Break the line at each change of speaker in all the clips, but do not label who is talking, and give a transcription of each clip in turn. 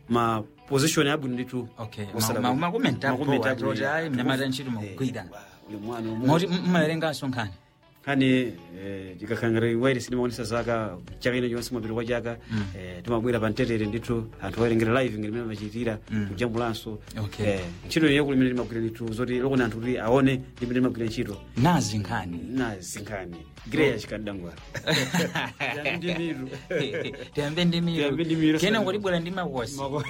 ma position abwino ndithu
okay
osala-
Ma- ma- makomenti
makomenti
apo
abwino.
atoti ayi mnyamata ntchito mukugwira
Uli mwana omwe.
moti mmawerenganso nkhani
kani tikakhangire wairi sinimaonesa zaka chaka ino chonse mapiri kwa chaka eh, timabwera pa mtetere ndithu anthu awerengera live ngene mene machitira kujambulanso
Okay.
Eh, ntchito iyo kuli mene timagwira ndithu zoti lokoni anthu kuti aone ndi mene timagwira ntchito
nazi nkhani
nazinkhani greya chikadangwara ndi miru
tiyambe ndi
Tiyambe ndi
miru
miru,
kena
sana.
ngotibwera ndi makosi
Mako-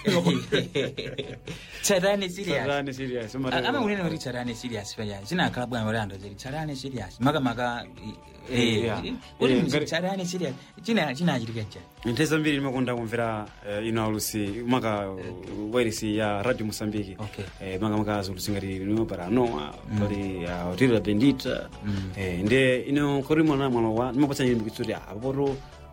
tsatani serious
Satani serious umatero.
amakunena kuti tsatani serious paya zinakhala bwana kuti anthu zili tsatani serious makamaka
Eh, yeah.
kuti
Eh,
mzi-
ngati-
tsatani serious china chinachitika cha
nthawi zambiri ndimakonda kumvera eh, ino alusi maka wairisi ya radio mosambiki
Okay.
eh, maka maka zulusi ngati lino paranoa pali uh, hoteli la bendita eh, nde ino kori mwana mwalo wa ndimapatsa nyilimbikitso kuti apapoto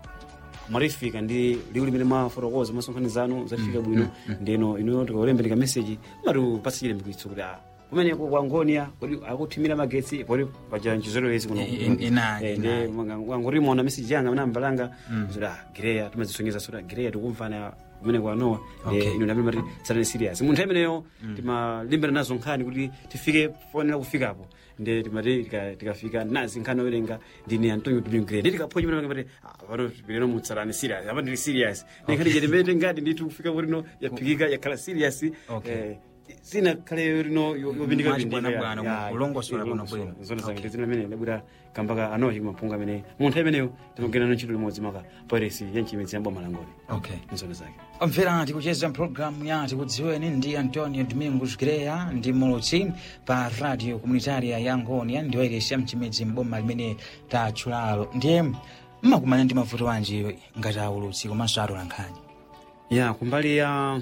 marifika ndi liwu limene mafotokoza masonkhani zanu zafika bwino ndeno ino tikaulembeleka meseji mati upatsa chilimbikitso kuti ah kumeneko kwa ngonia kodi akuthimira magetsi poti paja nchizolowezi kuno
I- i- ina-
Eh,
ina-
ndi wangorimona meseji yanga nambalanga zoti ah gireya timazisonyeza soti gireya tikumvana kumene kwanowa
Okay.
ino ndamene mati satani serious munthu imeneyo timalimbana nazo nkhani kuti tifike fonera kufikapo nde timati tika- tikafika nazi nkhani owerenga ndine antonio dumingre ndi tikaphonya mene mati pano pileno mutsatani serious apa ndili serious ndikhani chetemete ngati ndithu kufika porino yaphikika yakhala serious
Okay.
eh, sinakhale rino yopindika
Mwachibwanabwana, kulongosola bwinobwino.
zona zange ndizino amene ndabwera kambaka anochi kumapunga ameneyo munthu imeneyo timagwirana ntchito limodzi maka pairesi ya mchimidzi yambwa malangoli
okay
nzona zake
omvera tikucheza mpulogalamu ya tikudziweni ndi antonio domingos greya ndi mulutsi pa radio comunitaria ya ngonia ndi wairesi ya mchimidzi mboma limene tatchulalo ndiye mmakumana ndi mavuto wanji ngati aulutsi komanso atola nkhani
ya kumbali ya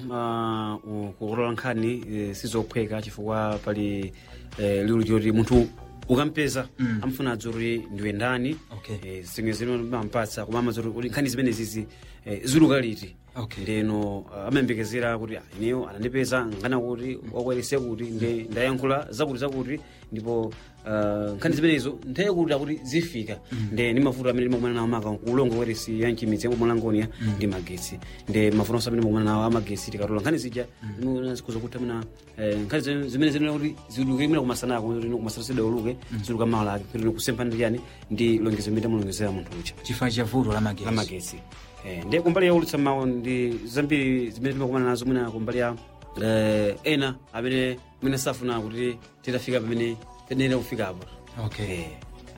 uh, kulola nkhani eh, sizophweka chifukwa pali eh, liwu choti munthu ukampeza
Mm.
amfuna adzoti ndiwe ndani
Okay.
eh, zimwe zino mampatsa koma amadzoti kuti nkhani zimene zizi eh, ziluka liti
Okay.
ndeno uh, amayembekezera kuti ah, ineyo anandipeza ngana kuti wakwerese kuti nde ndayankhula zakuti zakuti ndipo uh, nkhani zimenezo nthawi kuti akuti zifika nde ndi mavuto amene ndimakumana nawo maka kulongo weresi ya mchimidzi yamumalangonia ndi magetsi nde mavuto onse amene ndimakumana nawo amagetsi tikatola nkhani zija zikuza kuti amena eh, nkhani zimene- zimene zinena kuti ziluke imene kumasanako kuti kumasana uluke ziluka mawala ake kuti kusempha ndi yani ndi longezo imene tamulongezera munthu uja
chifukwa cha vuto la magetsi
lamagetsi eh, ndi kumbali ya ulutsa mawu ndi zambiri zimene timakumana nazo mwina kumbali ya eh, ena amene mwina safuna kuti titafika pamene tenera kufikapo
okay
eh,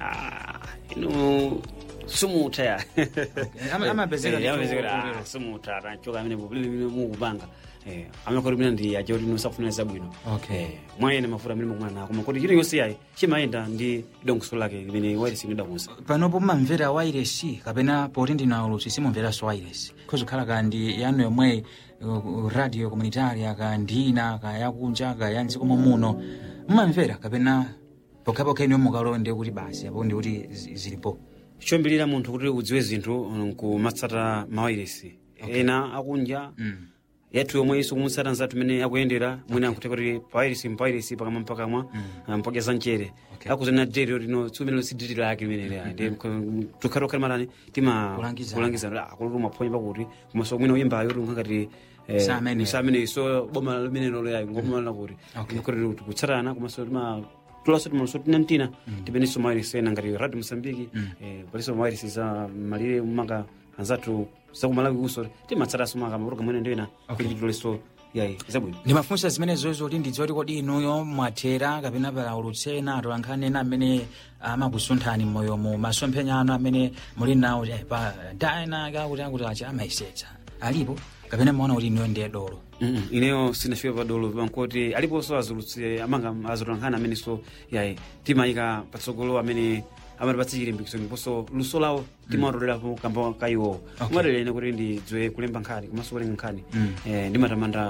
ah, ino sumutha ya
Ama- amapezeka
Eh,
kuti
amapezeka kuti,
ulero.
ah, sumutha tanchoka amene popilile mukupanga eh, amene mwina ndi aja kuti ino safuna zabwino
Okay.
eh, mwayena mafuta amene mukumana nako koma kuti chino yonse yayi chimayenda ndi dongoso lake limene wairisi ndidakuza
panopo mumamvera wairesi kapena poti ndina ulutsi simumveranso wairesi khozikhala kandi yanu yomwe uh, radio comunitaria ka ndina ka yakunja ka ya mdziko muno mumamvera kapena pokhapokha ine mukalowa ndi kuti basi apo ndi kuti zi- zilipo
choyambirira munthu kuti udziwe zinthu um, kumatsata mawairesi ena akunja
Mm.
yathu yomwe iso kumutsata nzathu imene akuyendera mwina ankuthe kuti pawairesi mpawairesi pakamwa mpakamwa mpaka za mchere
Okay.
akuzana dere lino tsiku imene sidiri lake limenele ndi tukhatokhala matani tima
Kulangizana.
kulangizana akulutu umaphonya pakuti komanso mwina uyimbayo kuti unkakati
Samene.
samene so boma limenelo leyayo ngomalana kuti
Okay.
kuti kutsatana komanso tima tulaso timaluso tinantina tipenenso mawairesi ena ngati radio mosambiki eh, paliso mawairesi za malire maka anzathu zakumalawi kuso timatsataso maka maporoga mwene ndiwena kuti titoleso yayi zabwino
ndimafunsa zimenezo zoti ndidziwa kuti kodi inuyo mwathera kapena pala ulutsi ena atola nkhani ena amene amakusunthani m'moyomo masomphenya anu amene muli nawo eh, pa daena kakuti akuti achi amayisetsa alipo kapena maona kuti inuyo ndiye dolo
Mm, ineyo sinafika padolo pankoti aliponso azulutsi amanga azulankhani amene so yayi timayika patsogolo amene amatipatsa chilimbikitso ndiponso luso lawo timatolerapo kamba kaiwowo
Okay.
umatalene kuti ndidziwe kulemba nkhani komanso kulenga nkhani
Mm.
eh, ndimatamanda